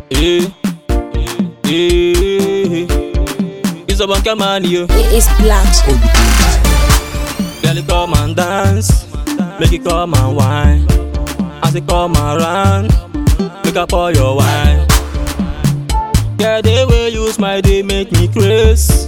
Eh, eh, it's a bunker man, you. It is blacks on the beat. Girl, you come and dance, make it come and wine. As it come around, make up all your wine. Girl, the way you smile, they make me crazy.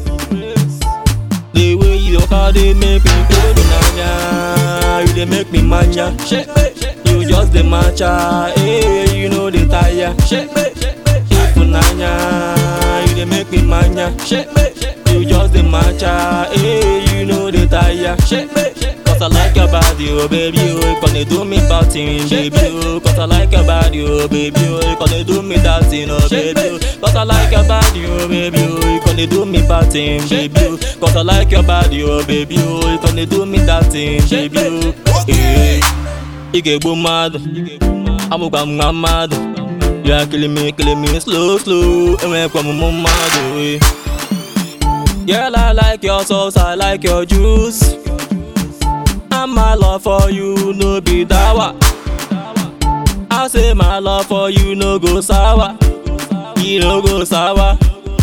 The way you walk out, they make me go banana. You they make me mania. Shake me, you just the matcha. Hey, you know the tire. Shake me, if banana, you they make me mania. Shake me, you just the matcha. Hey, you know the tire. Shake me. Cause I like your body, oh baby, oh Gonna do me bad thing, baby, oh Cause I like your body, oh baby, oh Gonna do me that thing, oh baby, oh Cause I like your body, oh baby, oh You gonna do me bad thing, baby, oh Cause I like your body, oh baby, oh You gonna do me that thing, baby, oh Eh, ị ga-egbu mmadụ amụkwa m nwa mmadụ ya killing me, killing me slow, slow enwekwa m mụ mmadụ eh. Girl, I like your sauce, I like your juice And my love for you no be dawa. I say my love for you no go sour. You no go sour.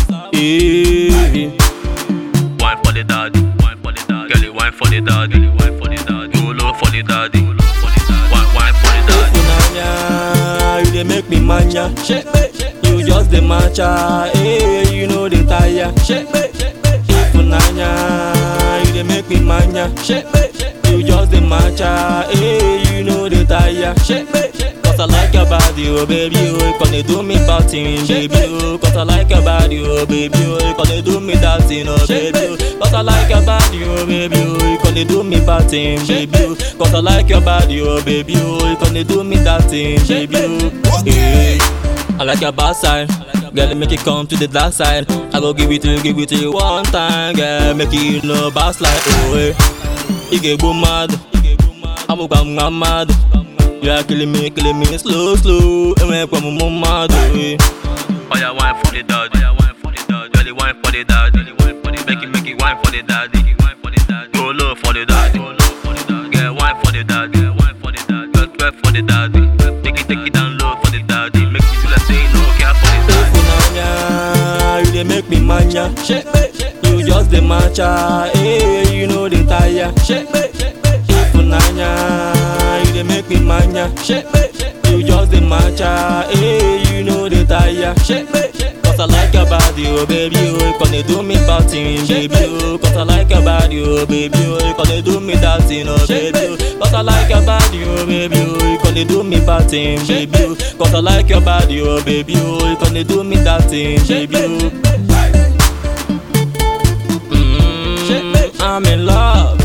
Eh. Wine for the daddy, wine for the daddy. Girl, you wine for the daddy, wine for the daddy. Go low for the daddy, go low for the daddy. Wine, wine for the daddy. Funanya, you dey make me mania. Shake me, you just the matcha. Hey, you know the tire. Shake me, Funanya, you dey make me mania. Shake me, you just the matcha. Hey, you know the tire. Shake me. Cause I like your body, oh baby, oh You gonna do me bad thing, baby, oh Cause I like your body, oh baby, oh You gonna do me that thing, oh baby, oh Cause I like your body, oh baby, oh You gonna do me bad thing, baby, oh Cause I like your body, oh baby, oh You gonna do me that thing, baby, oh yeah. I like your bad side Girl, make it come to the dark side I go give it to you, give it to you one time Girl, make it no bounce like, oh, eh Ị ga-egbu mmadụ amụkwa m nwa mmadụ ya killing me, killing me slow, slow enwekwa m mụ mmadụ eh. Oh yeah, wine for the daddy, yeah, wine for the daddy. Girl, you wine for the daddy, Girl, you wine for the Make it, make it wine for the daddy, wine for the daddy. Go low for the daddy, go low for the daddy. Girl, wine for the daddy, yeah, wine for the daddy. Girl, twerk for the daddy. Take it, take it down low for the daddy. Make you feel like say no care for the daddy. Funanya, you dey make me mania. Shake me, you just the matcha. Hey, you know the tire. Shake me, Funanya, you dey make me mania. Shake me, you just the matcha. Hey, you know the tire. Shake me. Cause I like your body, oh baby, oh You gonna do me bad thing, baby, oh Cause I like your body, oh baby, oh You gonna do me that thing, oh baby, oh Cause I like your body, oh baby, oh You gonna do me bad thing, baby, oh Cause I like your body, oh baby, oh You gonna do me that thing, baby, oh Mm, I'm in love